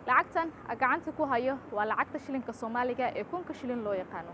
lacagtan gacanta ku hayo waa lacagta shilinka soomaaliga ee kunka shilin loo yaqaano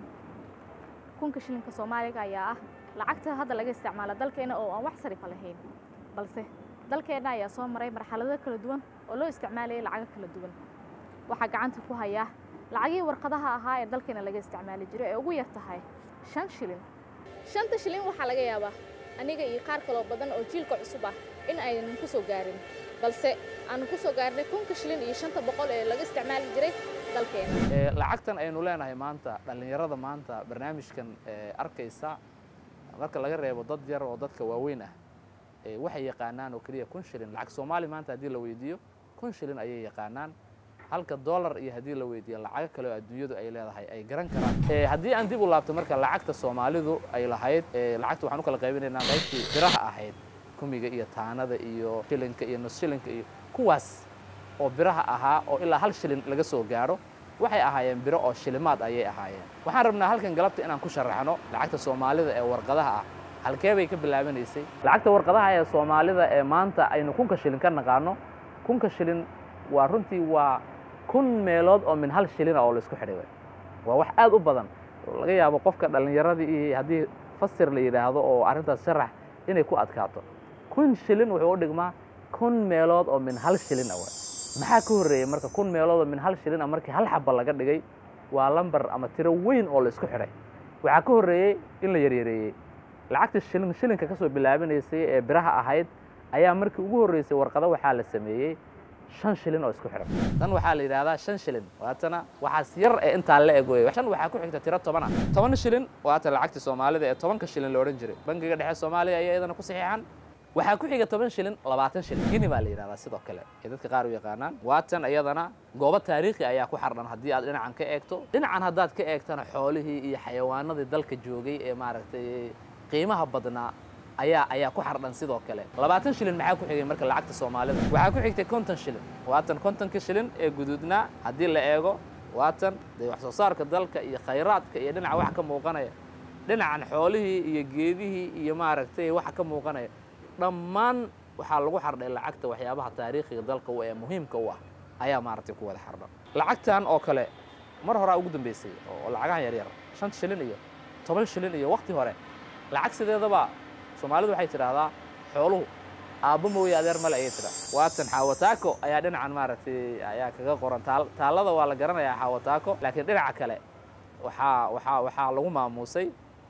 kunka shilinka soomaaliga ayaa ah lacagta hadda laga isticmaalo dalkeena oo aan wax sarifa lahayn balse dalkeenna ayaa soo maray marxalado kala duwan oo loo isticmaalayay lacago kala duwan waxaa gacanta ku hayaa lacagihii warqadaha ahaa ee dalkeena laga isticmaali jiray ee ugu yar tahay shan shilin shanta shilin waxaa laga yaabaa aniga iyo qaar kaloo badan oo jiilka cusub ah in aynan ku soo gaarin balse aanu ku soo gaarnay kunka shilin iyo shanta boqol ee laga isticmaali jiray dalkeena lacagtan aynu leenahay maanta dhallinyarada maanta barnaamijkan arkaysa marka laga reebo dad yar oo dadka waaweyn ah waxay yaqaanaan oo keliya kun shilin lacag soomaali maanta haddii la weydiiyo kun shilin ayay yaqaanaan halka dollar iyo haddii la weydiiyo lacago kale oo adduunyadu ay leedahay ay garan karaan haddii aan dib u laabto marka lacagta soomaalidu ay lahayd lacagta waxaan u kala qaybinaynaa qaybtii biraha ahayd kumiga iyo taanada iyo shilinka iyo nus shilinka iyo kuwaas oo biraha ahaa oo ilaa hal shilin laga soo gaaro waxay ahaayeen biro oo shilimaad ayay ahaayeen waxaan rabnaa halkan galabta inaan ku sharaxno lacagta soomaalida ee warqadaha ah halkee bay ka bilaabanaysay lacagta warqadaha ee soomaalida ee maanta aynu kunka shilin ka naqaano kunka shilin waa runtii waa kun meelood oo min hal shilina oo laisku xidhigay waa wax aad u badan laga yaabo qofka dhallinyaradii iyo haddii fasir la yidhaahdo oo arrintaas sharax inay ku adkaato kun shilin wuxuu u dhigmaa kun meelood oo min hal shilin ah maxaa ka horreeyey marka kun meelood oo min hal shilin ah markii hal xaba laga dhigay waa lambar ama tiro weyn oo la isku xidhay waxaa ka horreeyey in la yaryareeyey lacagta shilin shilinka ka soo bilaabanaysay ee biraha ahayd ayaa markii ugu horreysay warqado waxaa la sameeyey shan shilin oo isku xidhan tan waxaa la yidhahdaa shan shilin waatana waxaas yar ee intaa la eg wey shan waxaa ku xigta tiro toban ah toban shilin waata lacagta soomaalida ee tobanka shilin la odhan jiray bangiga dhexe soomaaliya ayaa iyadana ku saxiixan waxaa ku xiga toban shilin labaatan shilin gini baa la yidhahdaa sidoo kale ee dadka qaar u yaqaanaan waatan iyadana goobo taariikhi ayaa ku xardhan haddii aad dhinacan ka eegto dhinacan haddaad ka eegtana xoolihii iyo xayawaanadii dalka joogay ee maaragtay qiimaha badnaa ayaa ayaa ku xardhan sidoo kale labaatan shilin maxaa ku xigay marka lacagta soomaalida waxaa ku xigtay konton shilin waatan kontonka shilin ee guduudnaa haddii la eego waatan dee wax soo saarka dalka iyo khayraadka iyo dhinaca wax ka muuqanaya dhinacan xoolihii iyo geedihii iyo maaragtay waxa ka muuqanaya dhammaan waxaa lagu xardhay lacagta waxyaabaha taariikhiga dalka u ee muhiimka u ah ayaa maaragtay ku wada xardhan lacagtan oo kale mar horaa ugu dambeysay oo lacagahan yaryar shan shilin iyo toban shilin iyo wakti hore lacag sideedaba soomaalidu waxay tidhaahdaa xooluhu aabbo mooye adeer male ayay tidhaa waatan xaawataako ayaa dhinacan maaragtay ayaa kaga qoran taal taallada waa la garanayaa xaawataako laakiin dhinaca kale waxaa waxaa waxaa lagu maamuusay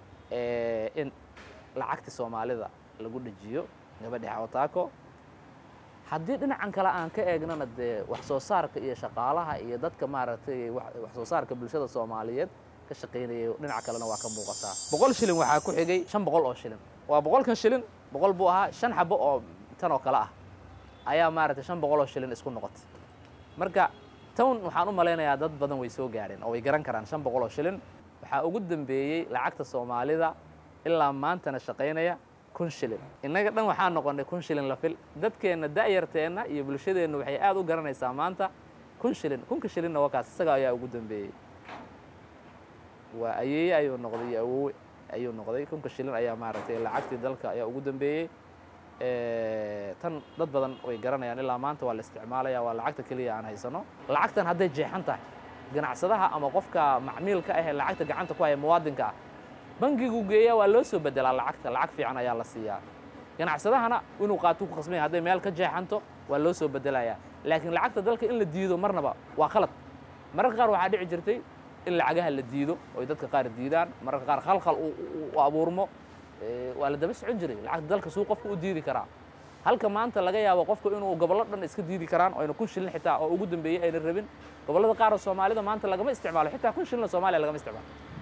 in lacagta soomaalida lagu dhejiyo gabadhi xaawataako haddii dhinacan kale aan ka eegnana dee wax soo saarka iyo shaqaalaha iyo dadka maaragtay wax soo saarka bulshada soomaaliyeed ka shaqaynayay dhinaca kalena waa ka muuqataa boqol shilin waxaa ku xigay shan boqol oo shilin waa boqolkan shilin boqol buu ahaa shan xabo oo tan oo kale ah ayaa maaragtay shan boqol oo shilin isku noqotay marka tan waxaan u malaynayaa dad badan way soo gaadheen oo way garan karaan shan boqol oo shilin waxaa ugu dambeeyey lacagta soomaalida ilaa maantana shaqaynaya kun shilin innaga dhan waxaa noqonnay kun shilin la fil dadkeenna da'yarteenna iyo bulshadeenna waxay aad u garanaysaa maanta kun shilin kunka shilinna wakaas isaga ayaa ugu dambeeyey waa ayeeye ayuu noqday iyo awowe ayuu noqday kunka shilin ayaa maaragtay lacagtii dalka ayaa ugu dambeeyey tan dad badan way garanayaan ilaa maanta waa la isticmaalaya waa lacagta keliya aan haysano lacagtan hadday jeexan tahay ganacsadaha ama qofka macmiilka ah ee lacagta gacanta ku haya muwaadinka ah bangigu geeya waa loo soo bedelaa lacagta lacag fiican ayaa la siiyaa ganacsadahana inuu qaatuu ku khasmaya hadday meel ka jeexanto waa loo soo bedelayaa laakiin lacagta dalka in la diido marnaba waa khalad mararka qaar waxaa dhici jirtay in lacagaha la diido oy dadka qaar diidaan mararka qaar khalkhal u abuurmo waa la daba socon jiray lacagta dalka suu qofka u diidi karaa halka maanta laga yaabo qofku inuu gobollo dhan iska diidi karaan oo ayna kun shilin xitaa oo ugu dambeeyey ayna rabin gobollada qaar oo soomaalida maanta lagama isticmaalo xitaa kun shilin oo soomaaliya lagama isticmaalo